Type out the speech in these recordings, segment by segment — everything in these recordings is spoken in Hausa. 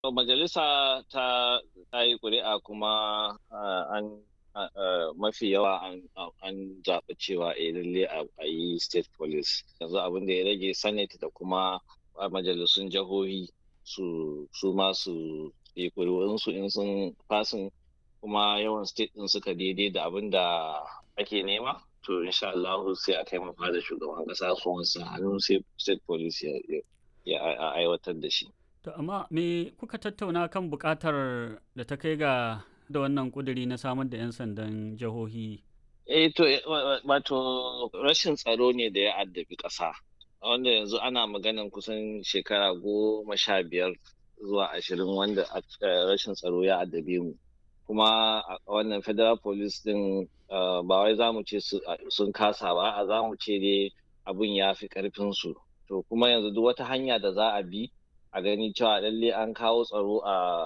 Majalisa ta yi ƙuri'a kuma an mafi yawa an zaɓi cewa a lalle a yi state police yanzu abin da ya rage senate da kuma majalisun jihohi su ma su yi ƙuri'unsu in sun fasin kuma yawan state ɗin suka daidai da abin da ake nema to insha Allah sai a kai mafa da shugaban ƙasa su wansa hannu sai state police ya aiwatar da shi. To amma me kuka tattauna kan buƙatar da ta kai ga da wannan ƙuduri na samar da 'yan sandan jihohi? Eh to wato rashin tsaro ne da ya addabi ƙasa. Wanda yanzu ana maganan kusan shekara goma sha biyar zuwa ashirin wanda rashin tsaro ya addabe mu. Kuma wannan federal police din ba wai za mu ce sun kasa ba, a za mu ce dai abun ya fi ƙarfinsu. To kuma yanzu duk wata hanya da za a bi a gani cewa lalle an kawo tsaro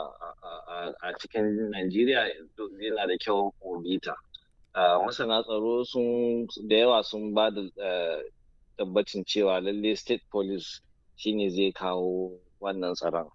a cikin Najeriya yana da kyau bita. Masana tsaro sun da yawa sun ba da tabbacin cewa lalle state police shine zai kawo wannan tsaron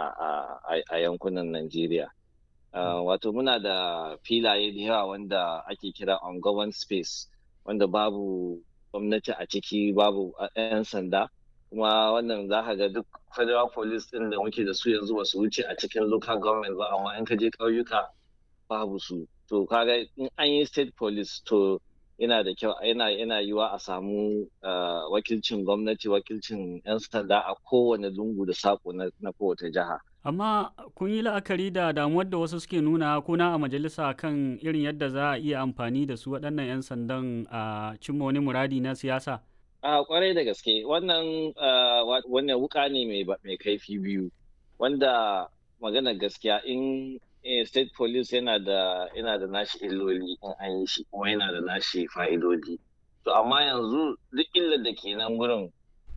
a yankunan Najeriya. Wato muna da filaye da yawa wanda ake kira on government space wanda babu gwamnati a ciki babu 'yan sanda. kuma wannan za ka ga duk federal police din da muke da su yanzu ba su wuce a cikin local government ba amma in ka je ƙauyuka babu su to kaga in an yi state police to yana da kyau yana yana yiwa a samu wakilcin gwamnati wakilcin 'yan sanda a kowane lungu da sako na kowace jiha amma kun yi la'akari da damuwar da wasu suke nuna kuna a majalisa kan irin yadda za a iya amfani da su waɗannan 'yan sandan a cimma wani muradi na siyasa A kwarai da gaske wannan wannan wuka ne mai kaifi biyu wanda magana gaskiya in state police yana da yana da nashi illoli in an yi shi kuma yana da nashi fa'idodi to amma yanzu duk illar da ke nan wurin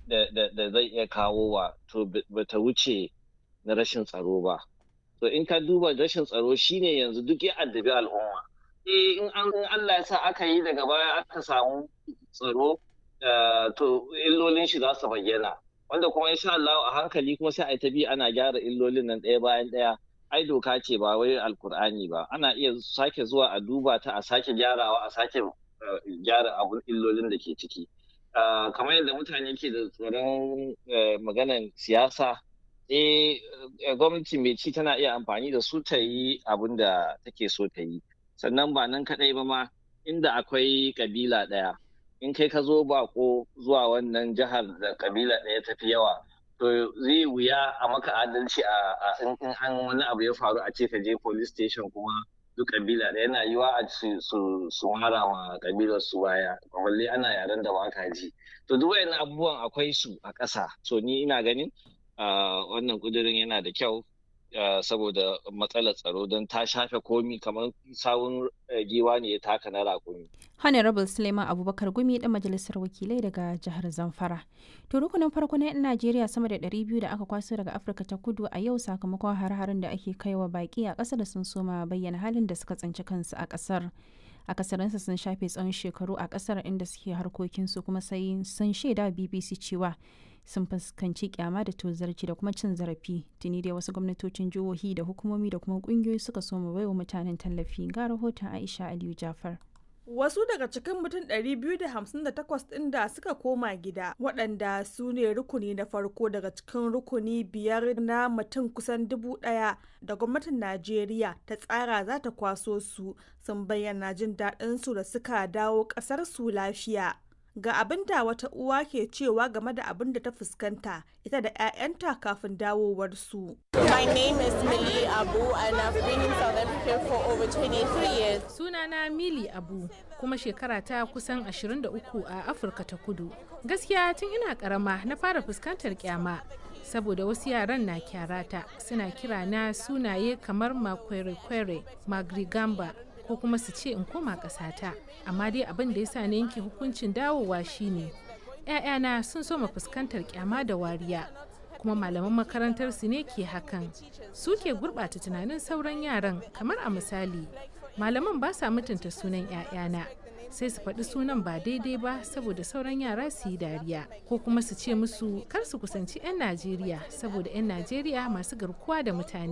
da zai iya kawo wa to bata wuce na rashin tsaro ba to in ka duba rashin tsaro shine yanzu duk ya addabi al'umma eh in Allah ya sa aka yi daga baya aka samu tsaro Uh, to illolin shi za su bayyana wanda kuma insha Allah a hankali kuma sai a ta bi ana gyara illolin nan ɗaya bayan ɗaya ai doka ce ba wai alkur'ani ba ana iya sake zuwa a duba ta a sake gyarawa a sake uh, gyara abun illolin da ke ciki uh, kamar yadda mutane ke da tsoron maganan siyasa eh gwamnati mai ci tana iya amfani da su ta yi abun da take so ta yi sannan ba nan kaɗai ba ma inda akwai kabila ɗaya in kai ka zo bako zuwa wannan jihar da kabila ɗaya tafi yawa to zai wuya a maka adalci a in an wani abu ya faru a ce ka je police station kuma duk kabila ɗaya yana yiwa a su mara ma kabilar su baya balle ana yaren da baka ji to duk wayannan abubuwan akwai su a ƙasa so ni ina ganin wannan kudirin yana da kyau saboda matsalar tsaro don ta shafe komi kamar sawun giwa ne ya taka na rakumi. Honorable Suleiman Abubakar Gumi dan majalisar wakilai daga jihar Zamfara. To rukunin farko na 'yan Najeriya sama da 200 da aka kwaso daga Afirka ta kudu a yau sakamakon har-harin da ake kaiwa baki a ƙasar sun soma bayyana halin da suka tsinci kansu a ƙasar. akasarinsa sun shafe tsawon shekaru a ƙasar inda suke harkokinsu kuma sai sun shaida BBC cewa sun fuskanci kyama da tozarci da kuma cin zarafi tuni dai wasu gwamnatocin jihohi da hukumomi da kuma kungiyoyi suka so mu baiwa mutanen tallafi ga rahoton aisha aliyu jafar wasu daga cikin mutum 258 ɗin da suka koma gida waɗanda su ne rukuni na farko daga cikin rukuni biyar na mutum kusan dubu ɗaya da gwamnatin najeriya ta tsara za ta kwaso su sun bayyana jin daɗinsu da suka dawo ƙasar su lafiya ga abin da wata uwa ke cewa game da abin da ta fuskanta ita da 'ya'yanta kafin dawowarsu. My name is Millie Abu and I've been in South Africa for over 23 years. Sunana Mili Abu kuma shekara ta kusan 23 a Afirka ta Kudu. Gaskiya tun ina karama na fara fuskantar kyama saboda wasu yaran na kyarata suna kira na sunaye kamar makwere-kwere, magrigamba ko kuma su ce in koma ƙasata amma dai abin da ya sa na yanke hukuncin dawowa shine ‘ya'yana sun soma fuskantar kyama da wariya kuma malaman makarantar su ne ke hakan su ke gurɓata tunanin sauran yaran kamar a misali malaman ba sa mutunta sunan ‘ya'yana sai su faɗi sunan ba daidai ba saboda sauran yara su yi dariya ko kuma su ce musu kar su kusanci 'yan najeriya saboda 'yan najeriya masu garkuwa da mutane